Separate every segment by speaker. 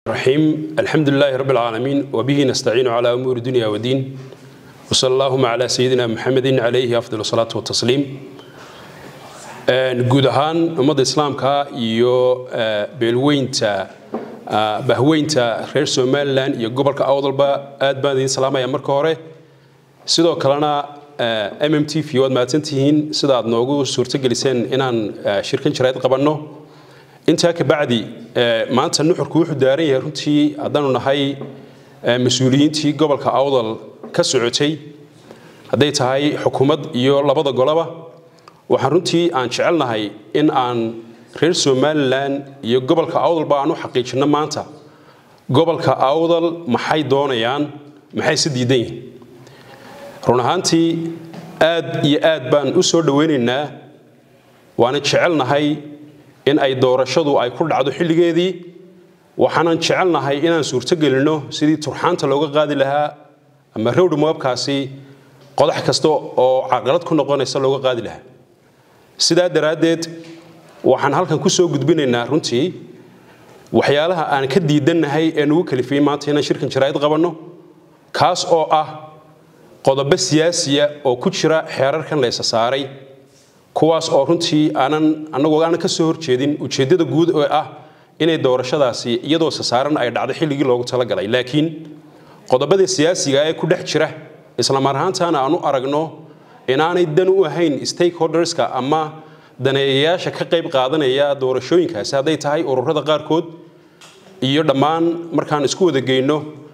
Speaker 1: الرحيم الحمد لله رب العالمين وبه نستعين على أمور الدنيا والدين وصلى اللهم على سيدنا محمد عليه أفضل الصلاة والتسليم guud ahaan ummadda islaamka iyo beelweynta bahweynta reer somalilan iyo gobolka awdalba aad baan idiin salaamaya marka hore sidoo kalena m m t v waad mahadsantihiin sida aad noogu suurtogeliseen inaan shirkan jarayd qabanno intaa kabacdi maanta nuxurku wuxuu daaran yahay runtii haddaanu nahay mas-uuliyiintii gobolka awdal ka socotay hadday tahay xukuumad iyo labada golaba waxaan runtii aan jecelnahay in aan reer somalilan iyo gobolka awdalba aan u xaqiijinno maanta gobolka awdal maxay doonayaan maxay se diidan yihiin run ahaantii aad iyo aad baan u soo dhowaynaynaa waana jecelnahay in ay doorashadu ay ku dhacdo xilligeedii waxaanan jecelnahay inaan suurtogelinno sidii turxaanta looga qaadi lahaa ama rowdh moobkaasi qodax kasta oo caqalad ku noqonaysa looga qaadi lahaa sidaa daraaddeed waxaan halkan ku soo gudbinaynaa runtii waxyaalaha aan ka diidannahay ee nugu kalifiyey maanta inaan shirkan jaraa'id qabanno kaas oo ah qodobo siyaasiya oo ku jira xeerarkan laysa saaray kuwaas oo runtii aanan annagoo aanan ka soo horjeedin ujeeddada guud oo ah inay doorashadaasi iyadoo sasaaran ay dhacdo xilligii loogu talagalay laakiin qodobada siyaasiga ee ku dhex jira islamar ahaantaana aan u aragno inaanay dan u ahayn stakeholderska ama daneeyayaasha ka qayb qaadanaya doorashooyinkaasi hadday tahay ururada qaarkood iyo dhammaan markaan isku wada geyno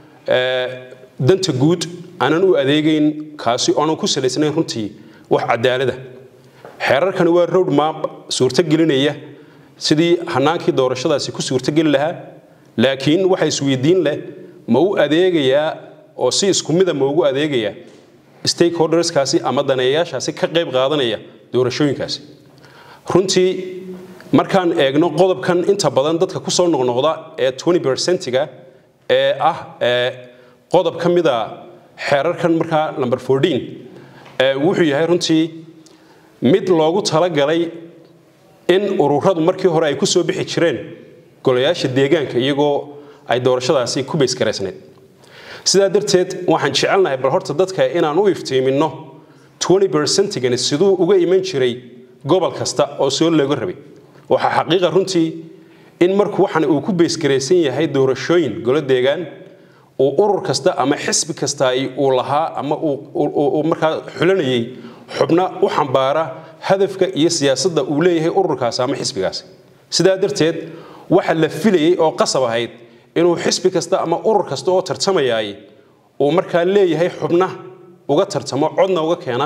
Speaker 1: danta guud aanan u adeegayn kaasi oonan ku salaysnayn runtii wax cadaalada xeerarkani waa road map suurtogelinaya sidii hanaankii doorashadaasi ku suurtogeli lahaa laakiin waxa isweydiin leh ma u adeegayaa oo si isku mida ma ugu adeegayaa stakeholderskaasi ama daneeyayaashaasi ka qayb qaadanaya doorashooyinkaasi runtii markaan eegno qodobkan inta badan dadka ku soo noqnoqda ee percentiga ee ah qodob ka mida xeerarkan markaa number wuxuu yahay runtii mid loogu talagalay in ururadu markii hore ay ku soo bixi jireen golayaasha deegaanka iyagoo ay doorashadaasi ku baysgaraysnayd sidaa darteed waxaan jecelnahay bal horta dadka inaan u iftiiminno percentigani siduu uga iman jiray gobol kasta oo soo looga rabay waxaa xaqiiqa runtii in marku waxan uu ku baysgaraysan yahay doorashooyin golo deegaan uu urur kasta ama xisbi kasta uu lahaa ama uu markaa xulanayay xubna u xambaara hadafka iyo siyaasadda uu leeyahay ururkaasi ama xisbigaasi sidaa darteed waxa la filayay oo qasab ahayd inuu xisbi kasta ama urur kasta oo tartamayaay uu markaa leeyahay xubna uga tartamo codna uga keena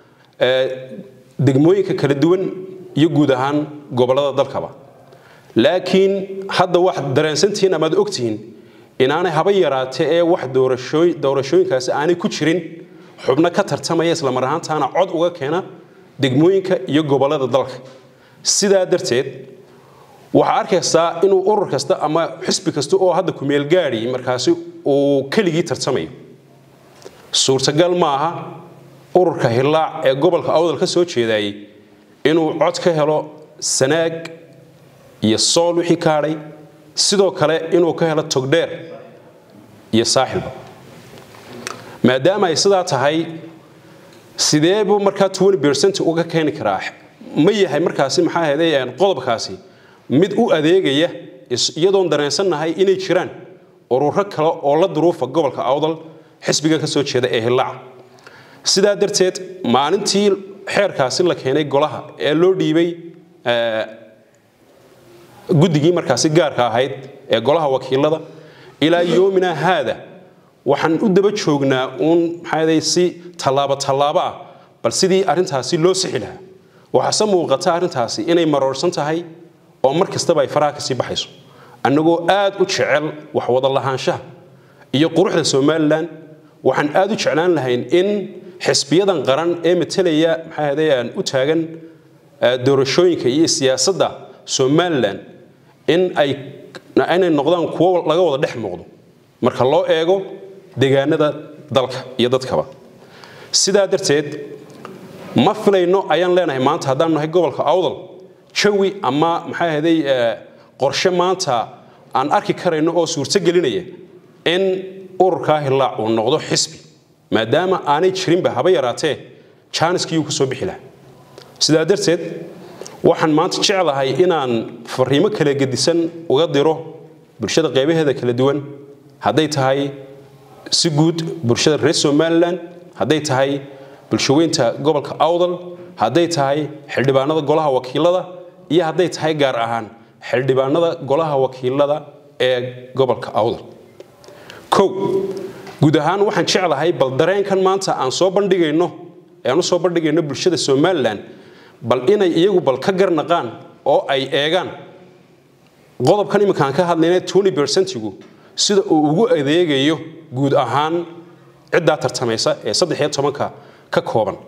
Speaker 1: degmooyinka kala duwan iyo guud ahaan gobollada dalkaba laakiin hadda waxaad dareensantihiin amaad ogtihiin inaanay haba yaraatee ee wax doorashooyinkaasi aanay ku jirin xubno ka tartamaya islamar ahaantaana cod uga keena degmooyinka iyo gobollada dalka sidaa darteed waxaa arkaysaa inuu urur kasta ama xisbi kasta oo hadda kumeel gaadhi markaasi uu keligii tartamayo suurtagal ma aha ururka hillaac ee gobolka awdal ka soo jeedayay inuu cod ka helo sanaag iyo sool wixii ka hadhay sidoo kale inuu ka helo togdheer iyo saaxilba maadaama ay sidaa tahay sidee buu markaa percent uga keeni karaa ma yahay markaasi maxaa ahayday qodobkaasi mid u adeegaya iyadoon dareensannahay inay jiraan ururo kale oo la duruufa gobolka awdal xisbigan ka soo jeeda ee hillaaca sidaa darteed maalintii xeerkaasi la keenay golaha ee loo dhiibay guddigii markaasi gaarka ahayd ee golaha wakiilada ilaa yoomina haada waxaan u daba joognaa uun maxaa si tallaabo tallaabo ah bal sidii arrintaasi loo sixi lahaa waxaase muuqata arrintaasi inay maroorsan tahay oo mar kastaba ay faraha kasii baxayso annagoo aad u jecel wax wada lahaanshaha iyo quruxda somalilan waxaan aad u jeclaan lahayn in xisbiyadan qaran ee matelaya maxaa u taagan doorashooyinka iyo siyaasadda somalilan in ay inay noqdaan kuwo laga wada dhex muuqdo marka loo eego deegaanada dalka iyo dadkaba sidaa darteed ma filayno ayaan leenahay maanta haddaan nahay gobolka awdal jawi ama maxaa ahday qorshe maanta aan arki karayno oo suurto gelinaya in ururkaa hillaac uu noqdo xisbi maadaama aanay jirinba haba yaraatee jaaniskii uu ka soo bixi lahaa sidaa darteed waxaan maanta jeclahay inaan fariimo kala gedisan uga diro bulshada qaybaheeda kala duwan hadday tahay si guud bulshada reer somalilan hadday tahay bulshaweynta gobolka awdal hadday tahay xildhibaanada golaha wakiilada iyo hadday tahay gaar ahaan xildhibaanada golaha wakiilada ee gobolka awdal kow guud ahaan waxaan jeclahay bal dareenkan maanta aan soo bandhigayno ee aan u soo bandhigayno bulshada somalilan bal inay iyagu bal ka garnaqaan oo ay eegaan qodobkan iminkaan ka hadlayna tony bersentigu sida uu ugu adeegayo guud ahaan ciddaa tartamaysa ee saddex iyo tobanka ka kooban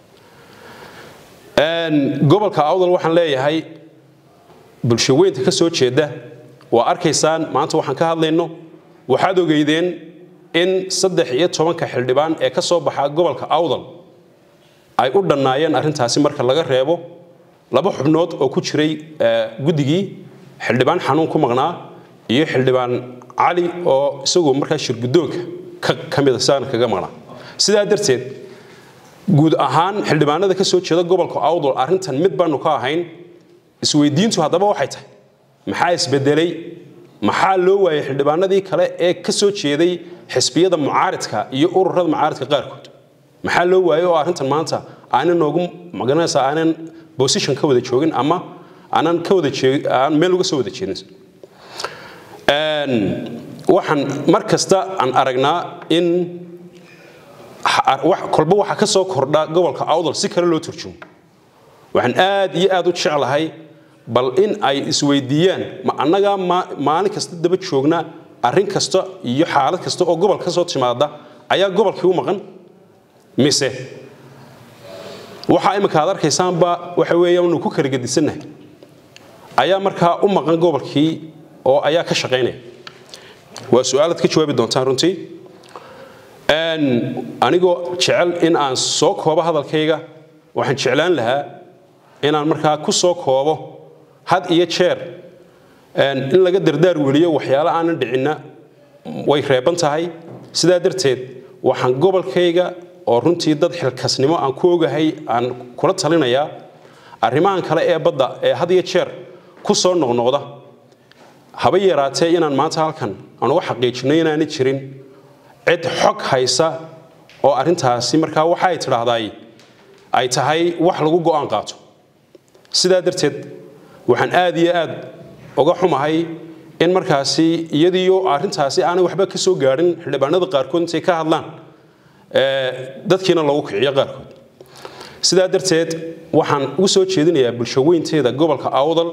Speaker 1: gobolka awdal waxaan leeyahay bulshaweynta ka soo jeeda waa arkaysaan maanta waxaan ka hadlayno waxaad ogeydeen in saddex iyo tobanka xildhibaan ee ka soo baxa gobolka awdal ay u dhannaayeen arrintaasi marka laga reebo laba xubnood oo ku jiray guddigii xildhibaan xanuun ku maqnaa iyo xildhibaan cali oo isagoo markaa shirguddoonka ka mida saana kaga maqnaa sidaa darteed guud ahaan xildhibaanada ka soo jeeda gobolka awdal arrintan mid baanu ka ahayn isweydiintu haddaba waxay tahay maxaa isbedelay maxaa loo waayay xildhibaanadii kale ee ka soo jeeday xisbiyada mucaaridka iyo ururada mucaaridka qaarkood maxaa loo waayay oo arrintan maanta aanan noogu magaranaysa aanan position ka wada joogin ama aanan ka wada aan meel uga soo wada jeedin waxaan mar kasta aan aragnaa in kolba waxa ka soo kordha gobolka awdal si kale loo turjumo waxaan aad iyo aad u jeclahay bal in ay isweydiiyaan ma annagaa maalin kasta daba joogna arrin kasta iyo xaalad kasta oo gobolka ka soo timaada ayaa gobolkii u maqan mise waxaa imika aad arkaysaanba waxa weeyaan ku kala gedisannahay ayaa markaa u maqan gobolkii oo ayaa ka shaqaynaya waa su-aalaad ka jawaabi doontaan runtii anigoo jecel in aan soo koobo hadalkayga waxaan jeclaan lahaa inaan markaa ku soo koobo had iyo jeer in laga dardaar weliyo waxyaalo aanan dhicinna way reeban tahay sidaa darteed waxaan gobolkayga oo runtii dad xilkasnimo aan ku ogahay aan kula talinayaa arrimahan kale ee badda ee had iyo jeer ku soo noqnoqda haba yaraatee inaan maanta halkan aan uga xaqiijino inaanay jirin cid xog haysa oo arrintaasi markaa waxa ay tidhaahday ay tahay wax lagu go'aan qaato sidaa darteed waxaan aad iyo aad uga xumahay in markaasi iyadiiyo arrintaasi aanay waxba ka soo gaadhin xildhibaanada qaarkood intay ka hadlaan dadkiina lagu kiciyo qaarkood sidaa darteed waxaan ugu soo jeedinayaa bulshaweynteeda gobolka awdal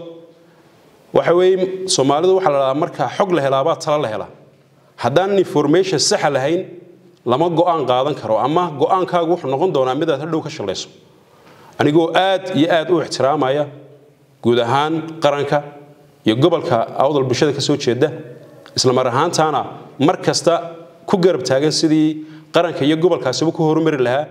Speaker 1: waxa weeye soomaalidu waxaa la dhahaa marka xog la helaabaa tala la helaa haddaanan information saxa lahayn lama go'aan qaadan karo ama go'aankaagu wuxuu noqon doonaa midaad hadhow ka shalayso anigoo aad iyo aad u ixtiraamaya guud ahaan qaranka iyo gobolka awdal bulshada ka soo jeeda isla mar ahaantaana mar kasta ku garab taagan sidii qaranka iyo gobolkaasiba ku horumari lahaa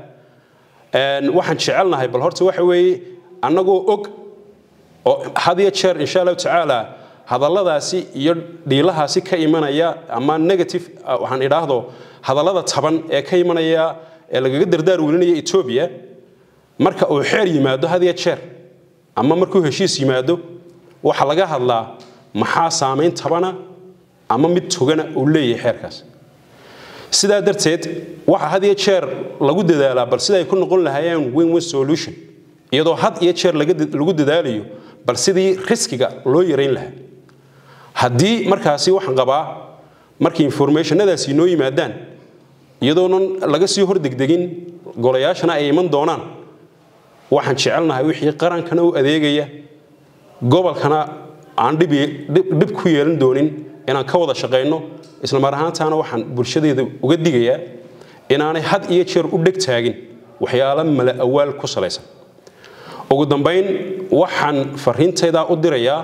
Speaker 1: waxaan jecelnahay bal horta waxa weeye annagoo og oo had iyo jeer insha allahu tacaala hadalladaasi iyo dhiilahaasi ka imanaya ama negative waxaan idhaahdo hadallada taban ee ka imanaya ee lagaga dardaar welinaya etoobiya marka uu xeer yimaado had iyo jeer ama markuu heshiis yimaado waxaa laga hadlaa maxaa saamayn tabana ama mid togana uu leeyahay xeerkaas sidaa darteed waxa had iyo jeer lagu dadaalaa bal sida ay ku noqon lahaayeen win win solution iyadoo had iyo jeer lagu dadaalayo bal sidii riskiga loo yarayn lahaa haddii markaasi waxaan qabaa markii informationadaasi inoo yimaadaan iyadoonan laga sii hordegdegin golayaashana ay iman doonaan waxaan jecelnahay wixii qarankana u adeegaya gobolkana aan dhib ku yeelan doonin inaan ka wada shaqayno isla mar ahaantaana waxaan bulshadeeda uga digayaa inaanay had iyo jeer u dheg taagin waxyaalo mala awaal ku salaysan ugu dambayn waxaan fariintaydaa u dirayaa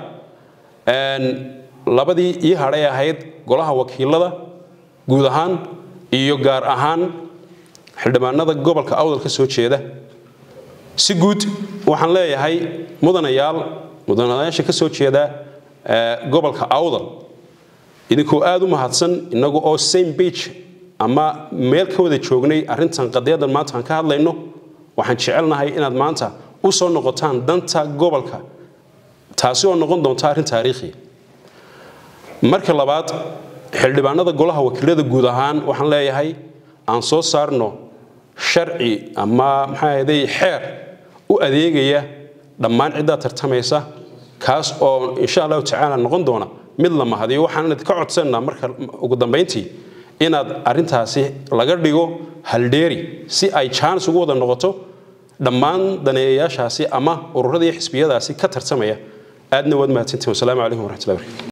Speaker 1: labadii ii hadhay ahayd golaha wakiilada guud ahaan iyo gaar ahaan xildhibaanada gobolka awdal ka soo jeeda si guud waxaan leeyahay mudanayaal mudanayaasha ka soo jeeda gobolka awdal idinkoo aada u mahadsan inagu oo same page ama meel ka wada joognay arrintan qadiyadan maanta aan ka hadlayno waxaan jecelnahay inaad maanta u soo noqotaan danta gobolka taasi oo noqon doonta arrin taariikhi marka labaad xildhibaanada golaha wakiilada guud ahaan waxaan leeyahay aan soo saarno sharci ama maxaa ahday xeer u adeegaya dhammaan ciddaa tartamaysa kaas oo insha allahu tacaala noqon doona mid la mahadiyo waxaan idinka codsanaa marka ugu dambayntii inaad arrintaasi laga dhigo haldheeri si ay jaanis ugu wada noqoto dhammaan daneeyayaashaasi ama ururada iyo xisbiyadaasi ka tartamaya aadna waad mahadsantihin wasalaamu calaykum waraxmatullahi barakatu